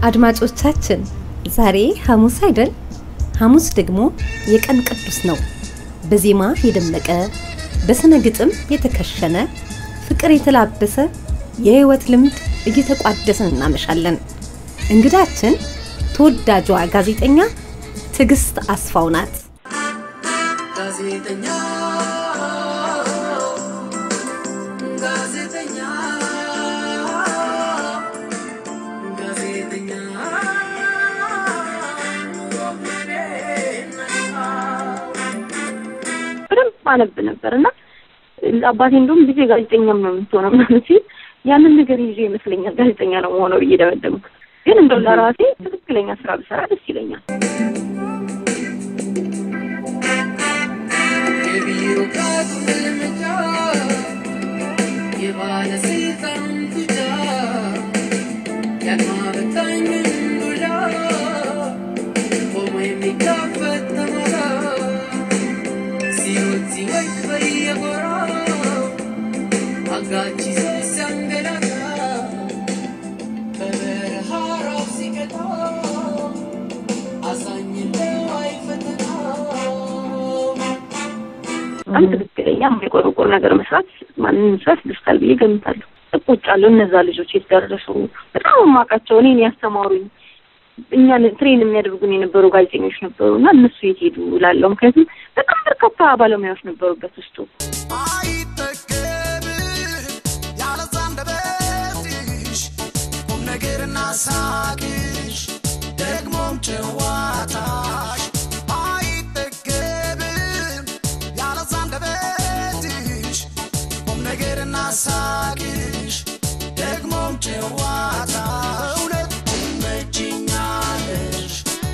አድማጮቻችን ዛሬ ሐሙስ አይደል? ሐሙስ ደግሞ የቀን ቅዱስ ነው። በዜማ የደመቀ በስነ ግጥም የተከሸነ ፍቅር የተላበሰ የህይወት ልምድ እየተቋደስን እናመሻለን። እንግዳችን ተወዳጇ ጋዜጠኛ ትዕግስት አስፋው ናት። ጋዜጠኛ ጋዜጠኛ ጋዜጠኛ በደንብ አነብ ነበር እና አባቴ እንደውም ልጄ ጋዜጠኛም ነው የምትሆነው ምናምን ሲል ያንን ነገር ይዤ ይመስለኛል ጋዜጠኛ ነው መሆነው ብዬ ደመደምኩት። ግን እንደው ለራሴ ትክክለኛ ስራ ብሰራ ደስ ይለኛል። የቢሮክራቱ መልመጃ የባለስልጣኑን ቱጃ የአድማ በታኙን ዱላ ቆሞ የሚጋፈጥ ተማራ ሲሮጥ ሲወድቅ በየጎራው አጋች ይዞ ሲያንገላታ በበረሃ ራብ ሲቀጣ አዛኝ ነው አይፈተናው በጣም ትክክለኛ የማይቆረቆር ነገር መስራት ማንንም ሰው ያስደስታል ብዬ ገምታለሁ። እቆጫለሁ። እነዛ ልጆች የት ደረሱ? በጣም የማውቃቸው እኔን ያስተማሩኝ እኛን ትሬን የሚያደርጉን የነበሩ ጋዜጠኞች ነበሩ እና እነሱ የት ሄዱ እላለሁ። ምክንያቱም በጣም በርካታ ባለሙያዎች ነበሩበት ውስጡ። አይጠገብ ያለዛ አንደበትሽ ቁም ነገርና ሳቅሽ ደግሞም ጨዋታሽ አይጠገብ ያለዛ አንደበትሽ ቁም ነገርና ሳቅሽ ደግሞም ጨዋታ እውነት ትመጭኛለሽ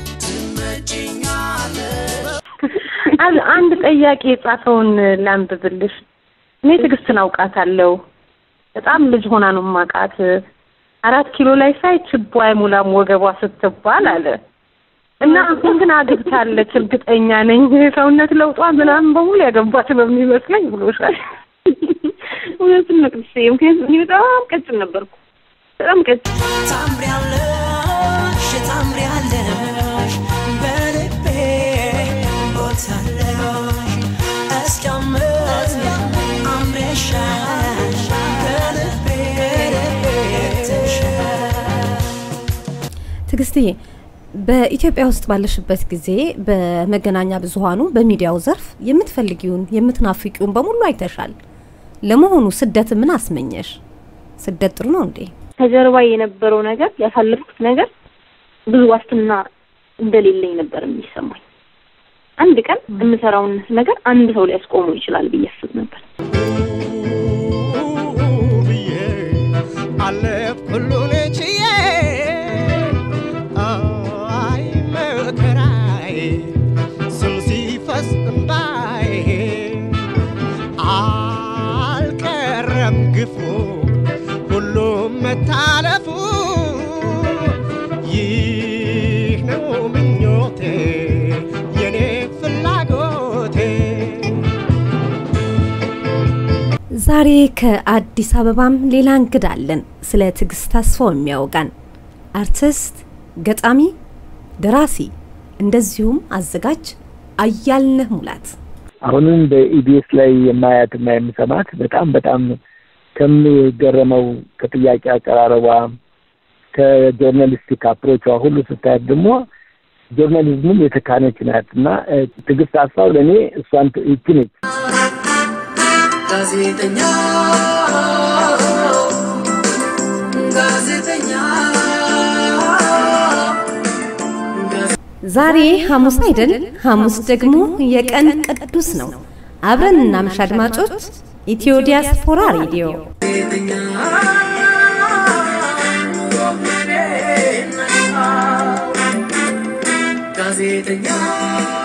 ትመጭኛለሽ አል- አንድ ጠያቂ የጻፈውን ላንብብልሽ። እኔ ትዕግስትን አውቃታለሁ። በጣም ልጅ ሆና ነው የማውቃት። አራት ኪሎ ላይ ሳይ ችቦ አይሞላም ወገቧ ስትባል አለ እና አሁን ግን አግብታለች እርግጠኛ ነኝ። ሰውነት ለውጧ ምናምን በሙሉ ያገባት ነው የሚመስለኝ ብሎሻል። እውነቱን ነው ቅድስቴ። ምክንያቱም እኔ በጣም ቀጭን ነበርኩ፣ በጣም ቀጭን ታምሪያለሽ ታምሪያለሽ በልቤ ቦታለሽ እስኪያምር አምረሻል በልቤ ተሻል ትዕግስትዬ በኢትዮጵያ ውስጥ ባለሽበት ጊዜ በመገናኛ ብዙኃኑ በሚዲያው ዘርፍ የምትፈልጊውን የምትናፍቂውን በሙሉ አይተሻል። ለመሆኑ ስደት ምን አስመኘሽ? ስደት ጥሩ ነው እንዴ? ከጀርባ የነበረው ነገር ያሳለፍኩት ነገር ብዙ ዋስትና እንደሌለኝ ነበር የሚሰማኝ። አንድ ቀን የምሰራውን ነገር አንድ ሰው ሊያስቆመው ይችላል ብዬ አስብ ነበር። ብዬ አለፍኩ ሁሉን ችዬ አይ መከራዬ ስም ሲፈስ እምባዬ አልቀረም ግፉ ሁሉም መታለፉ ይህ ነው ምኞቴ የኔ ፍላጎቴ ዛሬ ከአዲስ አበባም ሌላ እንግዳ አለን። ስለ ትዕግስት አስፋው የሚያወጋን አርቲስት፣ ገጣሚ፣ ደራሲ እንደዚሁም አዘጋጅ አያልነህ ሙላት አሁንም በኢቢኤስ ላይ የማያትና የምሰማት በጣም በጣም ከምገረመው ከጥያቄ አቀራረቧ ከጆርናሊስቲክ አፕሮቿ ሁሉ ስታያት ደግሞ ጆርናሊዝሙም የተካነች ናት እና እ፣ ትዕግስት አስፋው ለእኔ እሷን ት- ይቺ ነች። ጋዜጠኛ ጋዜጠኛ ዛሬ ሐሙስ አይደል? ሐሙስ ደግሞ የቀን ቅዱስ ነው። አብረን እናምሽ አድማጮች። ኢትዮ ዲያስፖራ ሬዲዮ ጋዜጠኛ ጋዜጠኛ